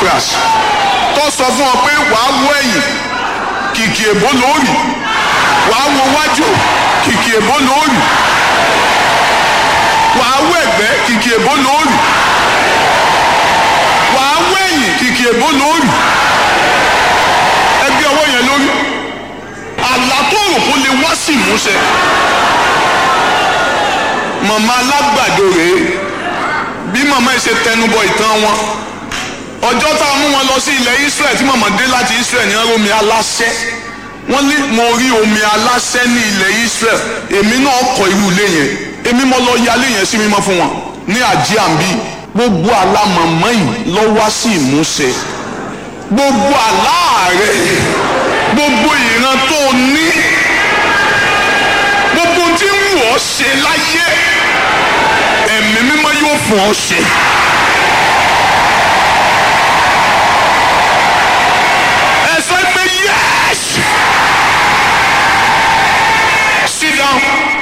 Epaphras tó sọ fún ọ pé wàá wọ ẹ̀yìn kìkì èbó lóòrì wàá wo wájú kìkì èbó lóòrì wàá wọ ẹ̀gbẹ́ kìkì èbó lóòrì wàá wọ ẹ̀yìn kìkì èbó lóòrì ẹgbẹ́ ọwọ́ yẹn lórí àlá tó rò kó lè wá sí ìmúṣẹ màmá alágbàdo rèé bí màmá yìí ṣe tẹnubọ ìtàn wọn ọjọ́ tá a mú wọn lọ sí ilẹ̀ Israel tí màmá dé láti Israel ní omi aláṣẹ wọ́n ní mo rí omi aláṣẹ ní ilẹ̀ Israel èmi náà kọ́ irú ilé yẹn èmi mo lọ yálé yẹn sí mímọ́ fún wọn ní àjíàmbí gbogbo àlá màmá yìí lọ wá sí ìmúṣẹ gbogbo àlá rẹ gbogbo ìran tó ní gbogbo tí ń wù ọ́ ṣe láyé ẹ̀mí mímọ́ yóò fún ọ ṣe. ẹ sọ pé yes sit down.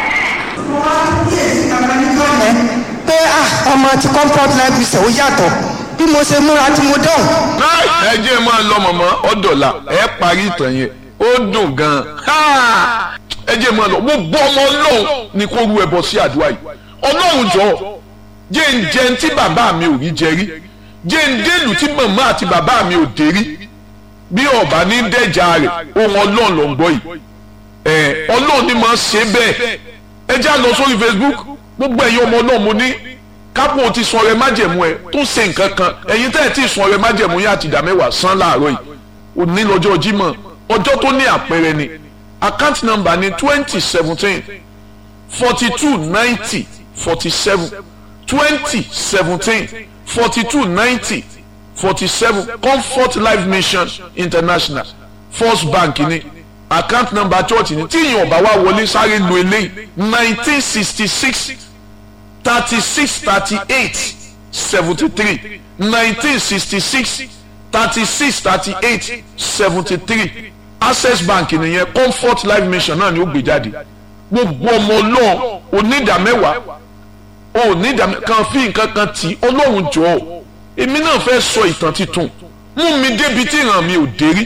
pé ah ọmọ ti comfort life ṣe ó yàtọ̀ bí mo ṣe múra tí mo dán. ẹ jẹ́ máa lọ mọ̀mọ́ ọ̀dọ̀là ẹ parí ìtàn yẹn ó dùn gan-an ẹ jẹ́ máa lọ gbogbo ọmọ ọlọ́run ni kó ru ẹbọ sí àdúrà yìí ọlọ́run jọ jẹ́ ń jẹun tí bàbá mi ò rí jẹ rí jẹ́ ń délùú tí màmá àti bàbá mi ò dé rí bí ọba ní dẹ́jà rẹ̀ ohun ọlọ́run ló ń gbọ́ yìí ẹ ọlọ́run ni máa ṣe bẹ́ẹ̀ ẹ já lọ sórí Facebook gbogbo ẹ̀yin ọmọ ọlọ́run mo ní kápò ti sun ọrẹ májẹ̀mú ẹ tó ṣe nǹkan kan ẹ̀yin tẹ́ ẹ̀ tí ì sun ọrẹ májẹ̀mú yá àti ìdá mẹ́wàá san láàárọ̀ yìí òní lọ́jọ́ Jímọ̀ ọjọ́ tó ní àpẹẹrẹ ni account number ni twenty seventeen forty two ninety forty seven twenty seventeen forty two ninety forty seven Comfort Life Mission International First Bank ni account number church ni tí ìyẹn ọba wa wọlé sáré lu eléyìí nineteen sixty six thirty six thirty eight seventy three nineteen sixty six thirty six thirty eight seventy three access bank nìyẹn comfort life mission náà ni ó gbé jáde gbogbo ọmọ ọlọ́run onídàmẹ́wàá onídàmẹ́ kan fi nǹkan kan tì í ọlọ́run jọ ọ́ èmi náà fẹ́ sọ ìtàn titun mú mi débi tí ìran mi ò dé rí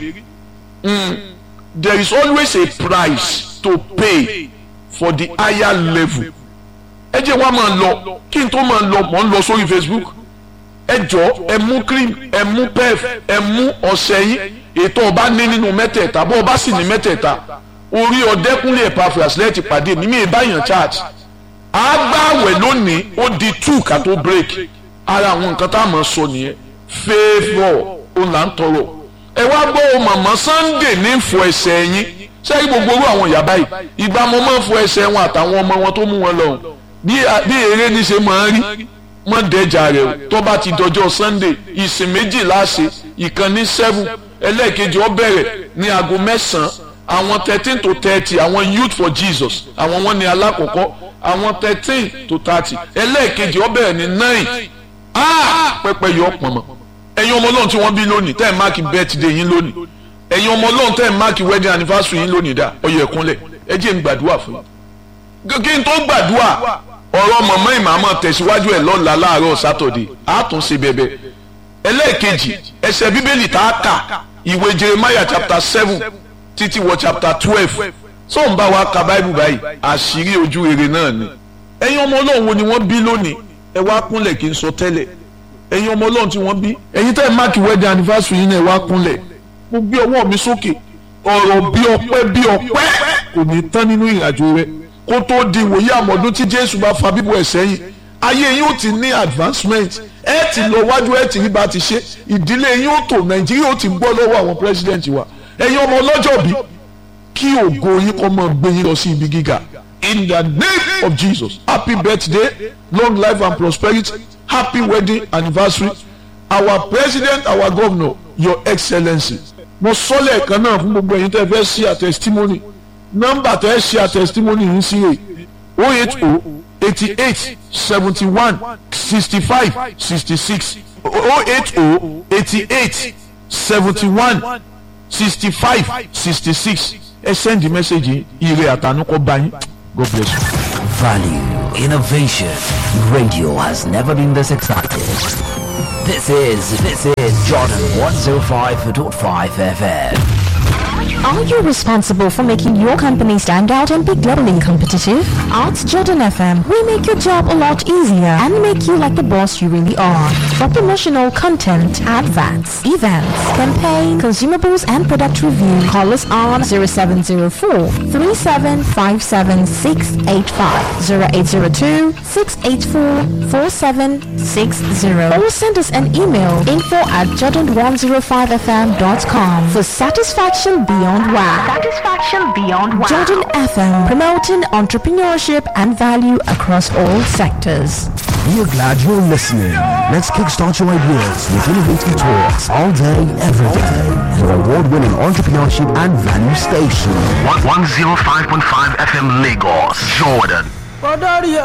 there is always a price to pay for the higher level ẹ jẹ́ wá máa lọ kí n tó máa lọ mọ̀ ń lọ sórí Facebook ẹ jọ ẹ mú cream ẹ mú pef ẹ mú ọṣẹ yín ètò ọba ní nínú mẹ́tẹ̀ẹ̀ta bó ọba sì ní mẹ́tẹ̀ẹ̀ta orí ọdẹkùnlé Epaphras lẹ́ẹ̀tì pàdé mímí ìbáyàn church àgbàwẹ̀ lónìí ó di two ká tó break ara àwọn nǹkan tá a máa sọ nìyẹn favour òun là ń tọrọ ẹ wá gbọ́ ọ màmá Sunday ní fọ ẹsẹ̀ yín sẹ́yìn gbogbo orú àwọn ìyá báyìí ìgbà mo máa ń fọ ẹsẹ̀ wọn àtàwọn ọmọ wọn tó mú wọn lọ bí eré ní ṣe máa ń rí mọ́ dẹ́jà rẹ̀ o tó bá ti dọjọ́ Sunday ìsìn méjì láṣẹ ìkan ní seven ẹlẹ́ẹ̀kejì ó bẹ̀rẹ̀ ní aago mẹ́sàn-án àwọn thirteen to thirty àwọn youth for Jesus àwọn wọn ní alákọ̀ọ́kọ́ àwọn thirteen to thirty ẹlẹ́ẹ̀kejì ó bẹ̀rẹ̀ ní nine ah pẹ́pẹ́ yọ pọ̀nmọ́ ẹ̀yin ọmọ ọlọ́run tí wọ́n bí lónìí tẹ́ ẹ̀ máàkì birthday yín lónìí ẹ̀yin ọmọ ọlọ́run tẹ́ ẹ̀ máàkì wedding anniversary yín lónìí dá ọyọ ẹ̀kúnlẹ̀ ẹ jẹ́ n gbàdúrà fún yín kí n tó gbàdúrà ọ̀rọ̀ mọ̀mọ́ ìmàmọ́ tẹ̀síwájú ẹ̀ lọ́la láàárọ̀ sátọ̀dẹ̀ àtúnṣe bẹ̀bẹ̀ ẹlẹ́ẹ̀kejì ẹsẹ̀ bíbélì tá a kà ìwé jeremiah chapter seven títí wọ chapter twelve tó ń bá wa ka báìbù báyìí àṣírí ojú rere náà ni ẹ̀yin ọmọ ọlọ́run wo ni wọ́n bí lónìí ẹ wá kúnlẹ̀ kí n sọ tẹ́lẹ̀ ẹ̀yin ọmọ ọlọ́run tí wọ́n bí ẹ̀yin tẹ́ ẹ máàkì wedding anniversary yín náà ẹ wá kúnlẹ̀ mo gbé ọwọ́ mi sókè ọ̀rọ̀ bí ọpẹ́ bí ọpẹ́ kò ní tán nínú ìrìnàjò rẹ kó tó di ìwòye àmọ̀dún tí jésù bá fa bíbọ̀ ẹ̀ sẹ́yìn ayé yín ó ti ní advancement ẹ ti lọ wájú ẹ ti rí bá ti ṣe ìdílé yín ó tò nàìjíríà ó ti gbọ́ lọ́wọ́ àwọn president wa ẹ̀yin ọmọ ọlọ́jọ́ bí kí ògo yín kọ́ mọ́ gbé yín lọ sí ibi gíga in the name of jesus happy birthday long life and prosperity happy wedding anniversary our president our governor your excellency mo sọ lẹ́ẹ̀kan náà fún gbogbo ẹ̀yin tẹ́ fẹ́ ṣe àtẹ̀sítímọ́nì nọ́mbà tẹ́ ṣe àtẹ̀sítímọ́nì yìí sí rè o eight o eighty eight seventy one sixty five sixty six o eight o eighty eight seventy one sixty five sixty six ẹ send the message ire àtànú kọ́ bá yín god bless you. Value, innovation. Radio has never been this excited. This is this is Jordan 105.5 FM. Are you responsible for making your company stand out and be globally competitive? At Jordan FM, we make your job a lot easier and make you like the boss you really are. For promotional content, adverts, events, campaign, consumables, and product review, call us on 0704 3757685, 0802 684 4760, or send us an email info at jordan105fm.com for satisfaction beyond wow. Satisfaction beyond wow. Jordan FM, promoting entrepreneurship and value across all sectors. We are glad you're listening. Let's kickstart your ideas with innovative talks all day, every day. Your award-winning entrepreneurship and value station. 105.5 FM Lagos, Jordan. Olórí